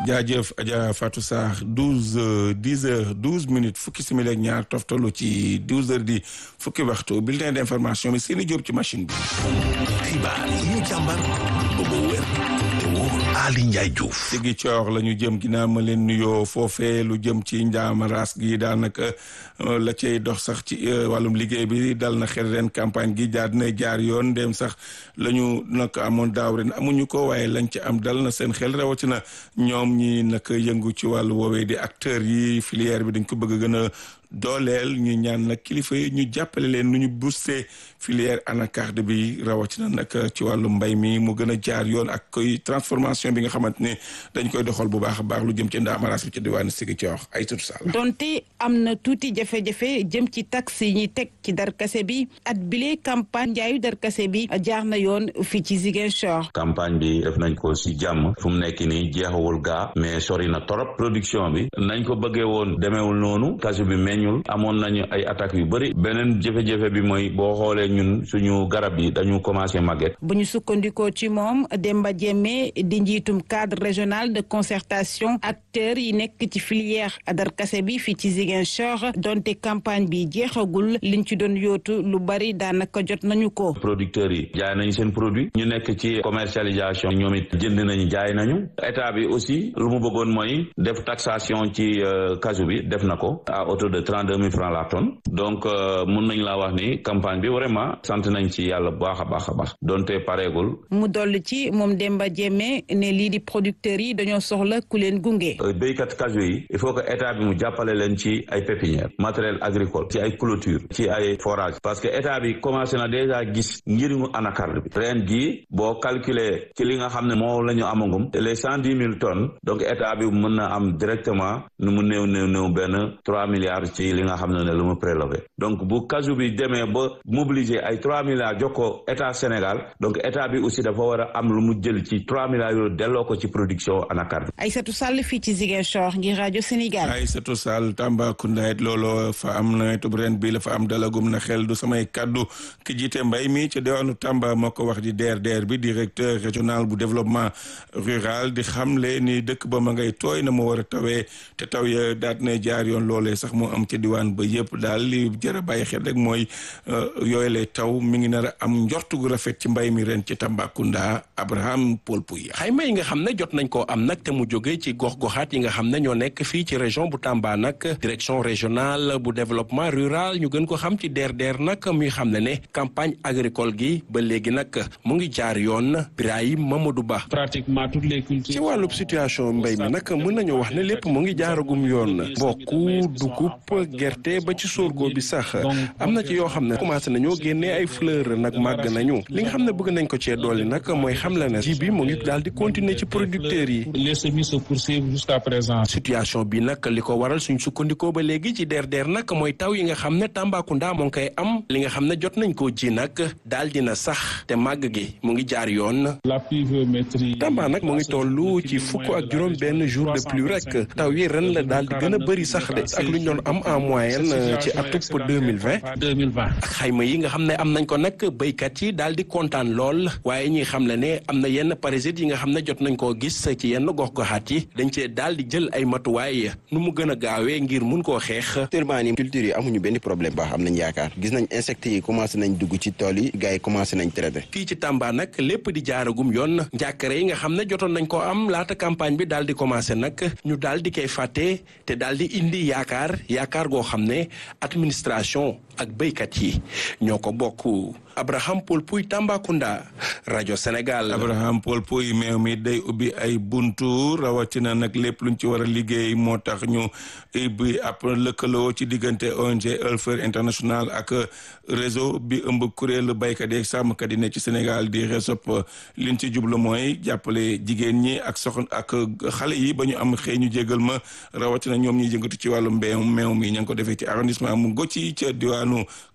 jaajëf Adja Fatou Sarr douze dix heures douze minutes fukki simili ak ñaar toftalu ci douze heures di fukki waxtu bulletin d'information bi seeni jóob ci machine bi. xibaar yi ñu càmbar ba mu wér te wóor Ali Ndiaye Diouf. Sigi coor la ñu jëm ginnaaw ma leen nuyoo foofee lu jëm ci njaamaraas gi daanaka la cay dox sax ci wàllum liggéey bi dal na xel ren campagne gi jaar na jaar yoon dem sax la ñu nag amoon daaw ren amuñu ko waaye lañ ci am dal na seen xel rawatina ñoom ñi nag yëngu ci wàllu woowee di acteurs yi filière bi dañ ko bëgg gën a dooleel ñu ñaan nag kilifa yi ñu jàppale leen nu ñu booster filière anacarde bi rawatina nag ci wàllu mbay mi mu gën a jaar yoon ak koy transformation bi nga xamante ne dañ koy doxal bu baax a baax lu jëm ci ndaamaraas bi ci diwaanu Sigi Coor ay tutu sall donte am na tuuti jafe-jafe jëm ci taxe yi ñuy teg ci darkase bi at bile campagne njaayu darkase bi jaar na yoon fii ci Ziguinchor. campagne bi def nañ ko si jàmm fu mu nekk nii jeexawul gaa mais sori na torop production bi nañ ko bëggee woon demeewul noonu kasu bi meññul amoon nañu ay attaques yu bëri beneen jafe-jafe bi mooy boo xoolee ñun suñu garab yi dañu commencé màgget. bu ñu sukkandikoo ci moom Demba Diémé di njiitum cadre régional de concertation acteurs yi nekk ci filière darkase bi fii ci Ziguinchor donte campagne bi jeexagul liñ ci doon yootu lu bari daanaka jot nañu ko. producteurs yi jaay nañu seen produit ñu nekk ci commercialisation ñoom it jënd nañu jaay nañu état bi aussi lu mu bëggoon mooy def taxation ci casu bi def na ko à hauteur de trente deux mille francs la tonne donc mun nañ laa wax ni campagne bi vraiment sant nañ ci yàlla bu baax a baax a baax donte pareegul. mu dolli ci moom Demba Diémé ne lii di producteurs yi dañoo soxla ku leen gunge. béykat casu yi il faut que état bi mu jàppale leen ci ay pépinière matériel agricole ci ay clôture ci ay forage parce que état bi commencé na déjà gis njëriñu anacarde bi ren gii boo calculer ci li nga xam ne moo la ñu amagum les cent dix mille tonnes donc état bi mën na am directement nu mu néew néew néew benn trois milliards ci li nga xam ne ne lu mu prélevé donc bu casu bi demee ba mobiliser ay trois milliards jox ko état Sénégal donc état bi aussi dafa war a am lu mu jël ci trois milliards yooyu delloo ko ci production anacarde Aïssatou Sall fii ci Ziguinchor ngir rajo Sénégal. Aïssatou Sall Tambacounda it looloo fa am nawetub ren bi la fa am dalagum na xel du samay kaddu ki jiite mbay mi ci diwaanu Tamba moo ko wax di DRDR bi directeur régional bu développement rural di xamle ni dëkk ba ma ngay tooy na mu war a tawee te taw ya daat na jaar yoon loolee sax moo am ci diwaan ba yëpp daal li jar a bàyyi xel rek mooy yooyu lay taw mi ngi nar a am njortu gu rafet ci mbay mi ren ci Tambacounda Abraham Paul Pouya. xayma yi nga xam ne jot nañ koo am nag te mu jógee ci gox-goxaat yi nga xam ne ñoo nekk fii ci région bu Tamba nag direction régionale bu développement rural ñu gën ko xam ci DRDR nag muy xam ne ne campagne agricole gi ba léegi nag mu ngi jaar yoon Birahim Mamadou Ba. pratiquement toutes les cultures. ci wàllub situation mbay mi nag mën nañu wax ne lépp mu ngi jaaragum yoon mbokku dugub gerte ba ci sorgho bi sax am na ci yoo xam ne commencé nañoo génnee ay fleur nag màgg nañu li nga xam ne bëgg nañ ko cee dolli nag mooy xam la ne ji bi mu ngi daal di continuer ci producteurs yi. les semis se poursuivent jusqu'à présent. situation bi nag li ko waral suñ sukkandikoo ba léegi ci DRDR nag mooy taw yi nga xam ne Tambacounda moo ngi koy am li nga xam ne jot nañ koo ji nag daal dina sax te màgg gi mu ngi jaar yoon. la pluviométrie. Tamba nag mu ngi toll ci fukk ak juróom benn jour de pluie rek taw yi ren la daal di gën a bëri sax de ak lu ñu doon am en moyenne ci atub deux mille vingt. deux mille vingt. ak xayma yi nga xam ne am nañ ko nag béykat yi daal di kontaan lool waaye ñi xam le ne am na yenn parasites yi nga xam ne jot nañ koo gis ci yenn gox-goxaat yi dañ cee daal di jël ay matuwaay nu mu gën a gaawee ngir mun koo xeex. actuellement nii culture yi amuñu benn problème baax am nañ yaakaar gis nañ insectes yi commencé nañ dugg ci tool yi gars yi commencé nañ traité. fii ci Tamba nag lépp di jaaragum yoon njàkkare yi nga xam ne jotoon nañ ko am laata campagne bi daal di commencé nag ñu daal di koy fàtte te daal di indi yaakaar yaakaar goo xam ne administration ak béykat yi ñoo ko bokk Abraham Paul Pouy Tambacounda rajo Sénégal. Abraham Paul Pouy meew mi day ubbi ay buntu rawatina nag lépp luñ ci war a liggéey moo tax ñu ubbi ab lëkkaloo ci diggante ONG Helfer International ak réseau bi ëmb kuréelu béykat yi ak sàmmkat yi ne ci Sénégal di RESOP liñ ci jublu mooy jàppale jigéen ñi ak soxna ak xale yi ba ñu am xëy ñu jégal ma rawatina ñoom ñuy jëngatu ci wàllu mbéy meew mi ña ngi ko defee ci arrondissement mu Gocci ca diwaanu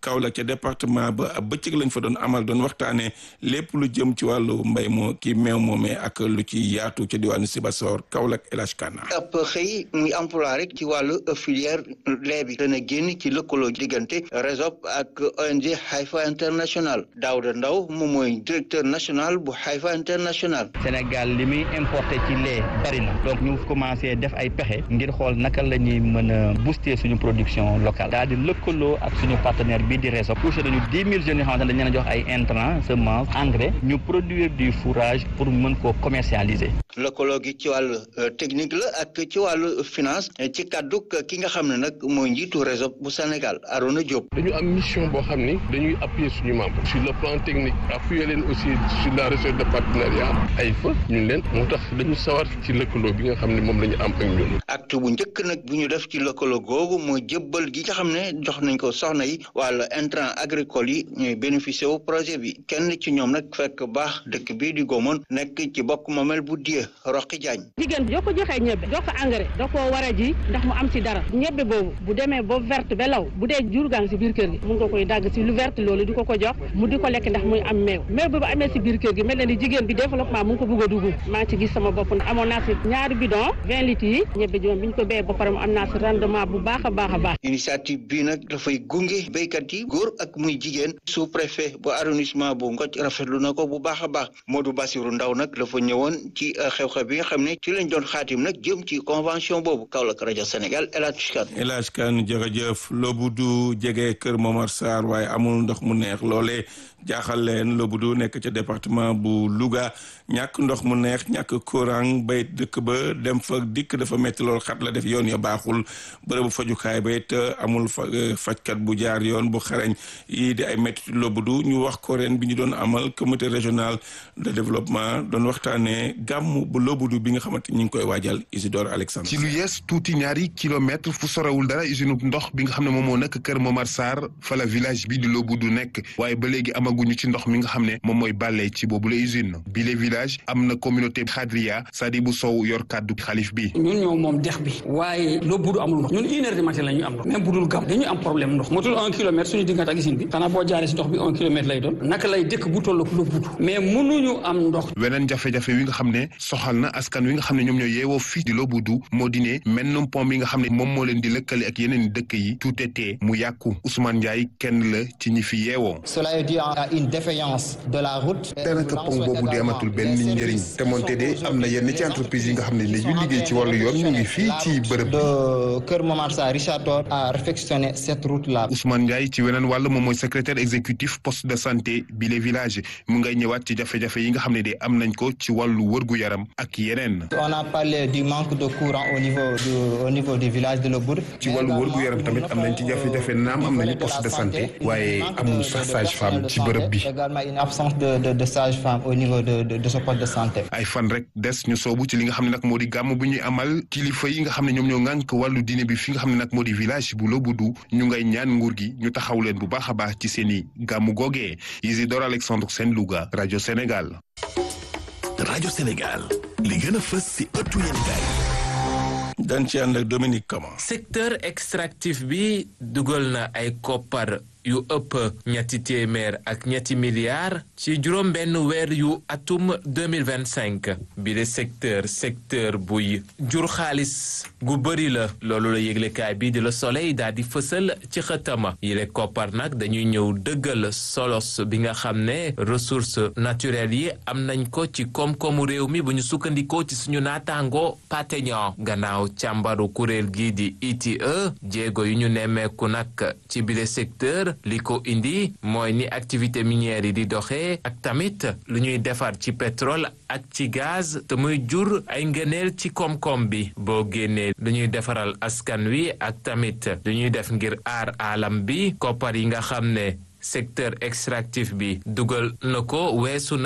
Kaolack ca département ba ab bëccëg lañ fa doon amal doon waxtaanee lépp lu jëm ci wàllu mbay moo kii meew moomee ak lu ci yaatu ca diwaanu Sibassor Kaolack El Hadj Kana ab xëy muy emploi rek ci wàllu filière lait bi dana génn ci lëkkaloo diggante RESOP ak ONG Haifa International Daouda Ndaw moom mooy directeur national bu Haifa International Sénégal li muy importé ci lait bari na donc ñu commencé def ay pexe ngir xool naka la ñuy mën a booster suñu production locale daal di lëkkaloo ak suñu partenaire bii di RESOP touché nañu dix mille jeunes yoo xamante ne dañ leen a jox ay intrants semence engrais ñu produire du fourrage pour mën koo commercialiser. lëkkaloo gi ci wàllu technique la ak ci wàllu finance ci kàddu ki nga xam ne nag mooy njiitu RESOP bu Sénégal Arona Diop. dañu am mission boo xam ni dañuy appuyer suñu membre sur le plan technique appuyer leen aussi sur la recherche de partenariat ay fa ñun leen moo tax dañu sawar ci lëkkaloo bi nga xam ne moom la ñu am ak ñun. acte bu njëkk nag bu ñu def ci lëkkaloo googu mooy jëbbal gi nga xam ne jox nañ ko soxna yi wàllu intrant agricole yi ñuy bénéficier wu projet bi kenn ci ñoom nag fekk baax dëkk bii di Gomone nekk ci bokk moomel bu die Roqi Diagne. jigéen bi yoo ko joxee ñebe jox ko engrais da koo war a ji ndax mu am ci dara ñebe boobu bu demee ba verte ba law bu dee jur gaa ngi si biir kër gi mun nga koy dagg si lu verte loolu di ko ko jox mu di ko lekk ndax muy am meew meew boobu amee si biir kër gi mel na ni jigéen bi développement mu ngi ko bëgg a dugg maa ci gis sama bopp amoon naa si ñaari bidon vingt litres yi ñebe ji moom bi ñu ko béyee ba pare mu am naa si rendement bu baax a baax a baax initiative bii nag dafay gunge béykat yi góor ak muy jigéen sous préfet bu arrondissement bu Ngothie rafetlu na ko bu baax a baax Modou Bassirou Ndaw nag dafa ñëwoon ci xew-xew bi nga xam ne ci lañ doon xaatim nag jëm ci convention boobu Kaolack rajo Sénégal El Hadj Kane El Hadj Kane jërëjëf Loboudu jege Kër Momar Sarr waaye amul ndox mu neex loolee jaaxal leen Loboudu nekk ca département bu Louga ñàkk ndox mu neex ñàkk courant bay dëkk ba dem fa dikk dafa métti lool xat la def yoon ya baaxul bërëbu fajukaay ba it amul fa fajkat bu jaar yoon bu xarañ yii di ay métti Loboudu ñu wax ko ren bi ñu doon amal comité régional de développement doon waxtaanee gàmm bu Loboudu bi nga xamante ñu ngi koy waajal Isidore Alexandre. ci lu yees tuuti ñaari kilomètre fu sorewul dara usine ndox bi nga xam ne moom moo nekk Kër Momar Sarr fa la village bi di Loboudu nekk waaye ba léegi amaguñu ci ndox mi nga xam ne moom mooy bàllee ci boobu la usine bi le village am na communauté Khadria Sadibou Sow yor kàddu xalif bi. ñun ñoo moom dex bi waaye Loboudu amul ndox ñun une heure du matin la ñuy am ndox même bu dul gàmm dañuy am problème ndox motul un kilomètre suñu diggante ak usine bi xanaa boo jaaree si ndox bi un kilomètre lay doon naka lay dëkk bu toll ak Loboudu mais mënuñu am ndox. weneen jafe-jafe wi nga xam ne soxal na askan wi nga xam ne ñoom ñoo yeewoo fii di Loboudu moo di ne mennum pont bi nga xam ne moom moo leen di lëkkale ak yeneen dëkk yi tuutetee mu yàqu Ousmane Ndiaye kenn la ci ñi fi yeewoo. cela est dû à une défaillance de la route. daanaka pont boobu di amatul benn njëriñ te moonte de am na yenn ci entreprise yi nga xam ne li ñu liggéey ci wàllu yoon ñu ngi fii ci bërëb. de Kër Momar Sarr Richard Toll a réfectionné cette route là. Ousmane Ndiaye ci weneen wàll moom mooy secrétaire exécutif poste de santé bi les villages mu ngay ñëwaat ci jafe-jafe yi nga xam ne de am nañ ko ci wàllu wërgu yaram ak yeneen. on a parlé du manque de courant au niveau du au niveau du village de Loboudu. ci wàllu wërgu yaram tamit am nañ ci jafe-jafe naam am nañu poste de santé waaye amul sax sage-femme ci bërëb bi. également une absence de de de sage-femme au niveau de de de ce poste de santé. ay fan rek des ñu soobu ci li nga xam ne nag moo di gàmm bu ñuy amal kilifa yi nga xam ne ñoom ñoo ŋànk wàllu diine bi fi nga xam ne nag moo di village bu Loboudu ñu ngay ñaan nguur gi ñu taxaw leen bu baax a baax ci seen i gàmmu googee Isidore Alexandre Sène Louga rajo Sénégal. rajo Sénégal li gën a fës si ëttu yéenekaay dañ ci ànd ak Dominique Kama. secteur extractif bi dugal na ay koppar yu ëpp ñetti téeméer ak ñetti milliards ci juróom benn weer yu atum 2025 bi de secteur secteur buy jur xaalis gu bëri la loolu la yëglekaay bi di la soleil daal di fësal ci xëtama yile koppar nag dañuy ñëw dëggal solos bi nga xam ne ressources naturelles yi am nañ ko ci koom-koomu réew mi bu ñu sukkandikoo ci suñu naataango pateñon gannaaw càmbaru kuréel gi di ITIE jéego yu ñu nemmeeku nag ci bile secteur li ko indi mooy ni activité minière yi di doxee ak tamit lu ñuy defar ci pétrole ak ci gaz te muy jur ay ngëneel ci koom-koom bi boo génnee lu ñuy defaral askan wi ak tamit lu ñuy def ngir aar alam bi koppar yi nga xam ne secteur extractif bi dugal na ko weesu nañ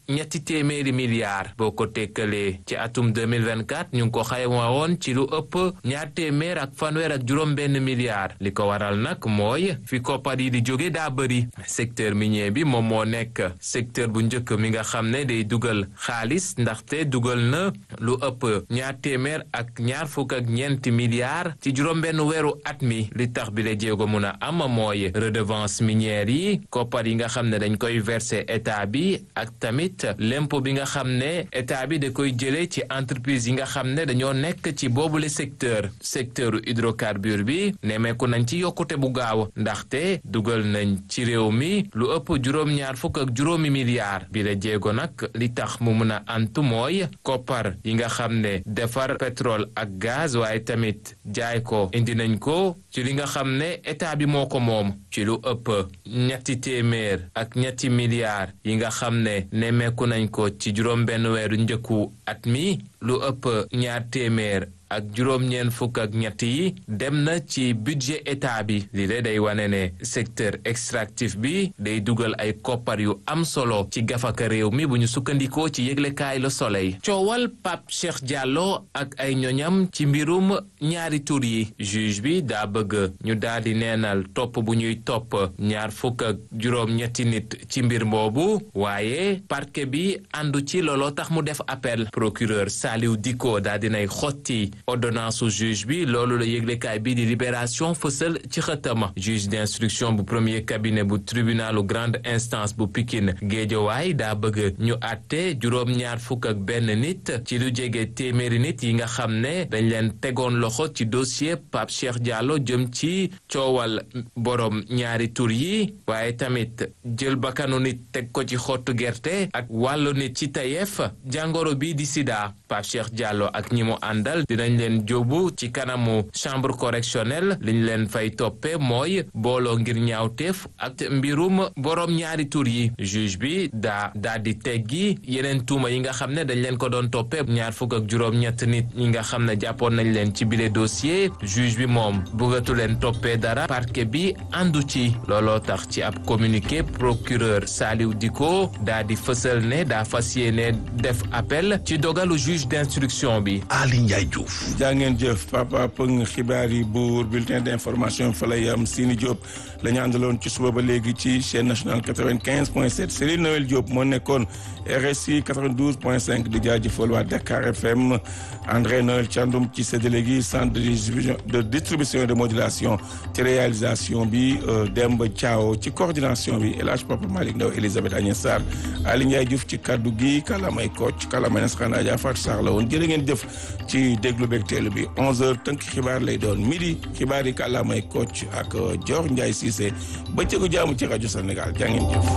ñetti téeméeri milliards boo ko tekkalee ci atum 2024 ñu ngi ko xayma woon ci lu ëpp ñaar téeméer ak fanweer ak juróom benn milliards li ko waral nag mooy fi koppar yi di jóge daa bëri secteur minier bi moom moo nekk secteur bu njëkk mi nga xam ne day dugal xaalis ndaxte dugal na lu ëpp ñaar téeméer ak ñaar fukk ak ñeenti milliards ci juróom benn weeru at mi li tax bi la jéego mun a am mooy redevance minière yi koppar yi nga xam ne dañ koy verser état bi ak tamit l'impôt bi nga xam ne état bi da koy jëlee ci entreprise yi nga xam ne dañoo nekk ci boobule secteur secteur hydrocarbure bi nemeeku nañ ci yokkute bu gaaw ndaxte dugal nañ ci réew mi lu ëpp juróom-ñaar fukk ak juróomi milliards bi la jéego nag li tax mu mun a antu mooy koppar yi nga xam ne defar pétrole ak gaz waaye tamit jaay ko indi nañ ko ci li nga xam ne état bi moo ko moom ci lu ëpp ñetti téeméer ak ñetti milliards yi nga xam ne nemmeeku nañ ko ci juróom benn weeru njëkku at mi lu ëpp ñaar téeméer ak juróom-ñeent fukk ak ñett yi dem na ci budget état bi li de day wane ne secteur extractif bi day dugal ay koppar yu am solo ci gafaka réew mi bu ñu sukkandikoo ci yëglekaay Le Soleil coowal Pape Cheikh Diallo ak ay ñoñam ci mbirum ñaari tur yi juge bi daa bëgg ñu daal di neenal topp bu ñuy topp ñaar fukk ak juróom-ñetti nit ci mbir boobu waaye parquet bi àndu ci looloo tax mu def appel procureur Saliou Dicko daa dinay xotti ordonnance su juge bi loolu la yëglekaay bi di libération fësal ci xëtama juge d'instruction bu premier cabinet bu tribunalu grande instance bu Pikine Géejawaay daa bëgg ñu àtte juróom-ñaar fukk ak benn nit ci lu jege téeméeri nit yi nga xam ne dañ leen tegoon loxo ci dossier Pape Cheikh Diallo jëm ci coowal borom ñaari tur yi waaye tamit jël bakkanu nit teg ko ci xottu gerte ak wàllu nit ci tayeef jàngoro bi di sida Pape Cheikh Diallo ak ñi mu àndal dinañ leen jóobu ci kanamu chambre correctionnelle liñ leen fay toppe mooy booloo ngir ñaawteef ak mbirum borom ñaari tur yi juge bi daa daa di teggi yeneen tuuma yi nga xam ne dañ leen ko doon toppe ñaar fukk ak juróom-ñett nit ñi nga xam ne jàppoon nañ leen ci bile dossier juge bi moom bëggatu leen toppee dara parquet bi àndu ci looloo tax ci ab communiqué procureur Saliou Dicko daa di fësal ne daa fas yéene def appel ci dogalu juge d'instruction bi Ali Ndiaye Diouf jaa ngeen jëf papa pëng xibaar yi buur bulletin d'information fa lay am Sini Diop la ñu àndaloon ci suba ba léegi ci chaîne nationale 95 point 7 Céline Noël Diop moo nekkoon RSI 92 point 5 di jaajëfal waa Dakar FM André Noël Thiandoum ci séddale gi centre de distribution de distribution et de modulation ci réalisation bi Demba Thiaw ci coordination bi El Hadj Papa Malick Ndaw Elisabeth Agnès Sarr Ali Ndiaye Diouf ci kaddu gi kalamay Kocc kalamay Nasrana Adja Fatou Sarr la woon jërë ngeen jëf ci déglu beeg teelu bi 11h tënk xibaar lay doon midi xibaar yi kalamay Kocc ak Dior Ndiaye Cissé bëccëgu jaamu ci rajo Sénégal jaa ngeen jëf.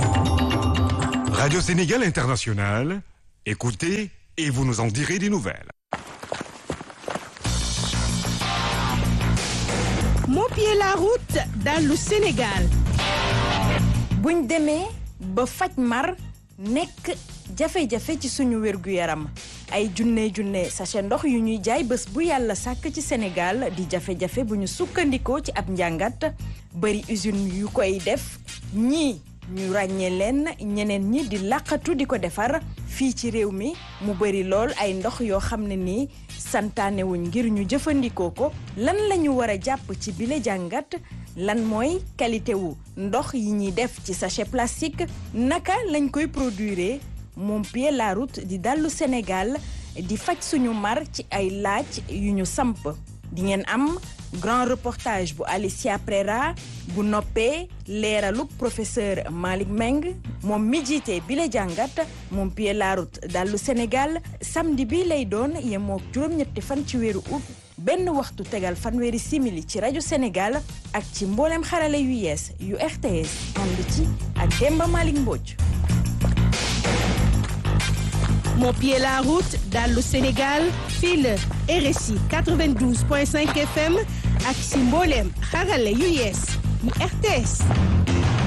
Radio Sénégal International, écoutez et vous nous en direz des nouvelles. Mopier la route dans le Sénégal. buñ demee ba faj mar nekk jafe-jafe ci suñu wérgu yaram ay junne junne sachet ndox yu ñuy jaay bés bu yàlla sàkk ci Sénégal di jafe-jafe bu ñu sukkandikoo ci ab njàngat bari usine yu koy def ñii ñu ràññee leen ñeneen ñi di làqatu di ko defar fii ci réew mi mu bari lool ay ndox yoo xam ne nii santaanewuñ ngir ñu jëfandikoo ko lan lañu war a jàpp ci bile jàngat lan mooy qualité wu ndox yi ñuy def ci sachet plastique naka lañ koy produire moom pied la route di dallu Sénégal di faj suñu mar ci ay laaj yu ñu samp di ngeen am grand reportage bu Alicia Prera bu noppee leeraluk professeur Malick Meng moom mi jiite bi la jàngat moom pied la route dallu Sénégal samedi bi lay doon yemook juróom-ñetti fan ci weeru août benn waxtu tegal fanweeri simili ci rajo Sénégal ak ci mboolem xarale yu yees yu RTS ànd ci ak Demba Malick Mbodj. Mon pied la route dans le Sénégal fii la RSI 92.5 FM ak ci mboolem xarale yu yees yu RTS.